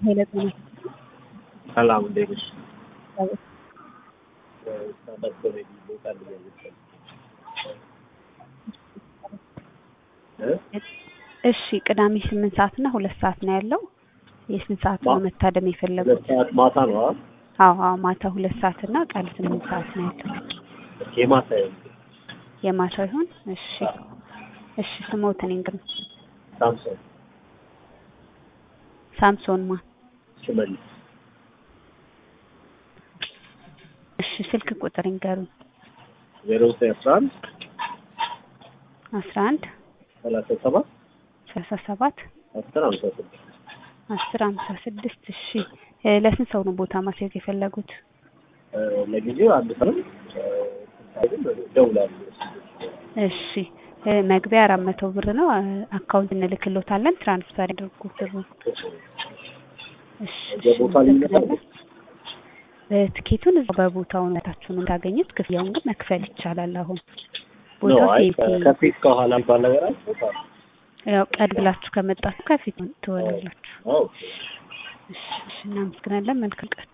ኃይለ ጤና ሰላም እንዴት ነሽ? ስታንዳፕ ኮሜዲ ቦታ ልያየት እሺ ቅዳሜ ስምንት ሰዓት እና ሁለት ሰዓት ነው ያለው። የስንት ሰዓት ነው ማ- መታደም ሁለት የፈለጉት? ሰዓት ማታ ነው አይደል? አዎ አዎ ማታ ሁለት ሰዓት እና ቀን ስምንት ሰዓት ነው ያለው። የማታ ይሁን የማታ ይሁን? እሺ እሺ ስሞትን እንግዲህ ሳምሶን ሳምሶን ማ ሽመልስ እሺ ስልክ ቁጥር ይንገሩኝ። ዜሮ ዘጠኝ አስራ አንድ አስራ አንድ ሰላሳ ሰባት ሰላሳ ሰባት አስር ሀምሳ ስድስት አስር ሀምሳ ስድስት እሺ እ ለስንት ሰው ነው ቦታ ማስያዝ የፈለጉት? እ፣ ለጊዜው አንድ ሰው እ፣ ግን እደውላለሁ። እሺ እ፣ መግቢያ አራት መቶ ብር ነው። እ፣ አካውንት እንልክሎታለን ትራንስፈር ያድርጉ ብሩ። እሺ እሺ የቦታ ልዩነት አለ? እናመሰግናለን። እ፣ ትኬቱን እዛው በቦታው ነታችሁ ነው የምታገኙት። ክፍያውን ግን መክፈል ይቻላል። አሁን ኖ ቦታው አይ ሴፍቲ ከፊት ከኋላ የሚባል ነገር አለ? ያው ቀድ ብላችሁ ከመጣችሁ ከፊት ትሆናላችሁ። አዎ እሺ እሺ እናመሰግናለን። መልካም ቀን